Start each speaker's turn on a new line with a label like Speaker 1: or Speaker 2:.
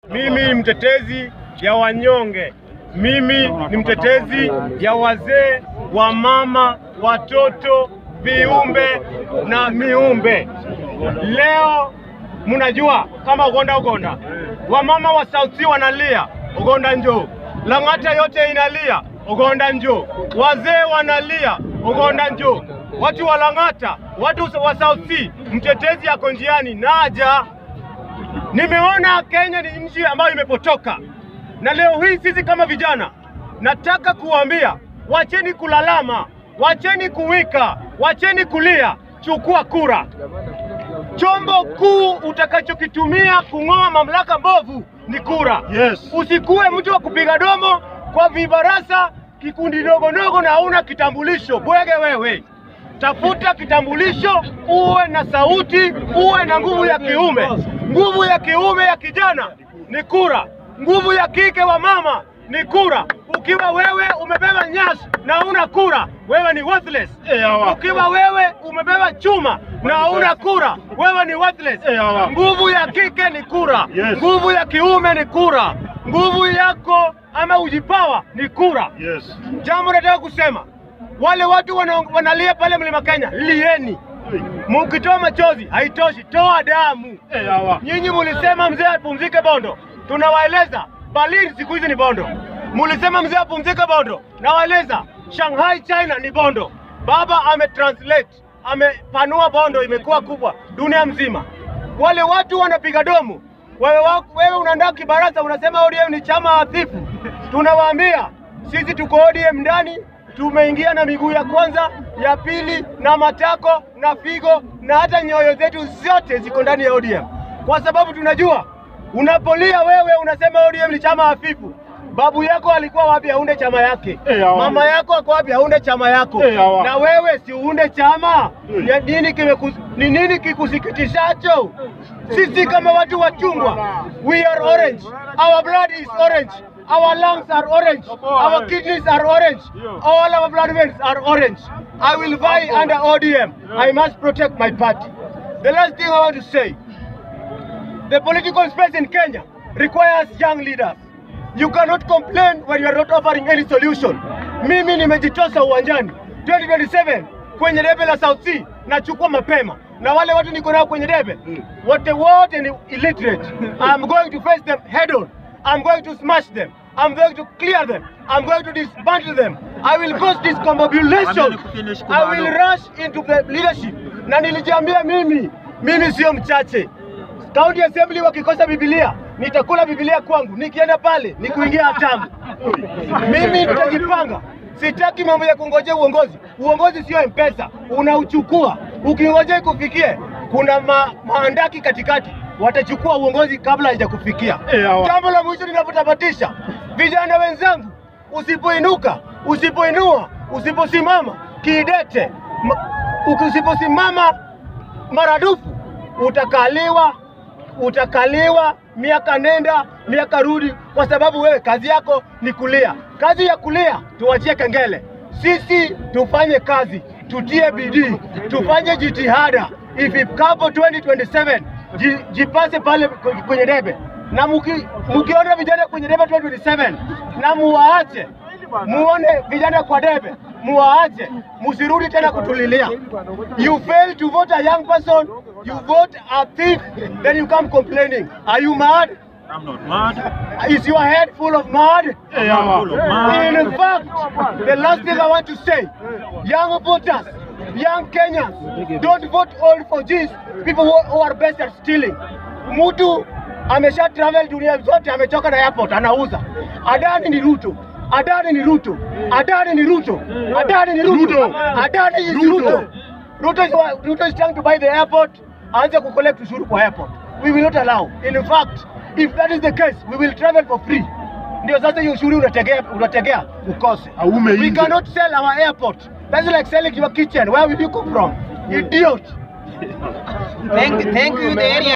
Speaker 1: Mimi ni mtetezi ya wanyonge, mimi ni mtetezi ya wazee, wa mama, watoto, viumbe na miumbe. Leo mnajua kama ugonda ugonda, wamama wa South Sea wanalia ugonda njoo, Lang'ata yote inalia ugonda njoo, wazee wanalia ugonda njoo, watu wa Lang'ata, watu wa South Sea, mtetezi yako njiani, naja Nimeona Kenya ni nchi ambayo imepotoka, na leo hii sisi kama vijana nataka kuwaambia, wacheni kulalama, wacheni kuwika, wacheni kulia, chukua kura. Chombo kuu utakachokitumia kung'oa mamlaka mbovu ni kura.
Speaker 2: Yes.
Speaker 1: Usikuwe mtu wa kupiga domo kwa vibarasa, kikundi dogo dogo na hauna kitambulisho. Bwege wewe, tafuta kitambulisho, uwe na sauti, uwe na nguvu ya kiume. Nguvu ya kiume ya kijana ni kura, nguvu ya kike wa mama ni kura. Ukiwa wewe umebeba nyasi na hauna kura, wewe ni worthless.
Speaker 2: Eh, hawa.
Speaker 1: Ukiwa wewe umebeba chuma na hauna kura, wewe ni worthless.
Speaker 2: Eh, hawa.
Speaker 1: Nguvu ya kike ni kura,
Speaker 2: Yes.
Speaker 1: nguvu ya kiume ni kura, nguvu yako ama ujipawa ni kura.
Speaker 2: Yes.
Speaker 1: Jambo nataka kusema, wale watu wana, wanalia pale mlima Kenya, lieni. Mukitoa machozi haitoshi, toa damu.
Speaker 2: Eh, hawa.
Speaker 1: Nyinyi mulisema mzee apumzike Bondo, tunawaeleza Berlin siku hizi ni Bondo. Mulisema mzee apumzike Bondo, nawaeleza Shanghai China ni Bondo. Baba ametranslate, amepanua Bondo, imekuwa kubwa dunia mzima. Wale watu wanapiga domo, wewe, wa- wewe unaandaa kibaraza unasema ODM ni chama hafifu. Tunawaambia sisi tuko ODM ndani, tumeingia na miguu ya kwanza, ya pili na matako na figo na hata nyoyo zetu zote ziko ndani ya ODM, kwa sababu tunajua unapolia wewe unasema ODM ni chama hafifu. Babu yako alikuwa wapi aunde chama yake?
Speaker 2: Eh, hawa.
Speaker 1: Mama yako ako wapi aunde chama yako?
Speaker 2: Eh, hawa.
Speaker 1: Na wewe si uunde chama?
Speaker 2: Eh.
Speaker 1: Ni nini kimeku, ni nini kikusikitishacho? Sisi kama watu wa chungwa, we are orange. Our blood is orange. Our lungs are orange. Our kidneys are orange. All our blood veins are orange. I will vie under ODM. I must protect my party. The last thing I want to say, the political space in Kenya requires young leaders. You cannot complain when you are not offering any solution. Mimi nimejitosa uwanjani 2027 kwenye debe la South Sea nachukua mapema, na wale watu niko nao kwenye debe wote wote ni illiterate. I'm going to face them head on. I'm going to smash them. I'm going to clear them. I'm going to dismantle them. I will cause discombobulation. I will rush into the leadership. Na nilijiambia mimi, mimi sio mchache. County Assembly wakikosa Biblia, nitakula Biblia kwangu. Nikienda pale ni kuingia hatamu. Mimi nitajipanga. Sitaki mambo ya kungojea uongozi. Uongozi sio mpesa, unauchukua. Ukingojea ikufikie, kuna ma, maandaki katikati, watachukua uongozi kabla haijakufikia.
Speaker 2: Eh, hawa.
Speaker 1: Jambo la mwisho ninapotamatisha, vijana wenzangu, usipoinuka, usipoinua, usiposimama kidete, ma- usiposimama maradufu utakaliwa utakaliwa miaka nenda miaka rudi, kwa sababu wewe kazi yako ni kulia. Kazi ya kulia tuachie kengele. Sisi tufanye kazi, tutie bidii, tufanye jitihada. Ifikapo 2027 ji- jipase pale kwe- kwenye debe, na muki, mukiona vijana kwenye debe 2027 na muwaache muone vijana kwa debe, muwaache, musirudi tena kutulilia. You fail to vote a young person, you vote a thief, then you come complaining. Are you mad?
Speaker 2: I'm not mad.
Speaker 1: Is your head full of mud?
Speaker 2: Eh, hawa.
Speaker 1: In fact, the last thing I want to say, young voters, young Kenyans, don't vote all for these people who, who are best at stealing. Mtu amesha travel dunia zote, amechoka na airport, anauza. Adani ni Ruto. Adani ni Ruto. Adani ni Ruto. Adani ni Ruto.
Speaker 2: Ruto.
Speaker 1: Adani is
Speaker 2: Ruto.
Speaker 1: Ruto. Ruto is, Ruto is trying to buy the airport, aanze kucollect ushuru kwa airport. We will not allow. In fact, if that is the case, we will travel for free. Ndio sasa hiyo ushuru unategea unategea ukose.
Speaker 2: Aume
Speaker 1: We
Speaker 2: nje.
Speaker 1: cannot sell our airport. That's like selling your kitchen. Where will you come from? Idiot.
Speaker 3: Thank, thank you, the area.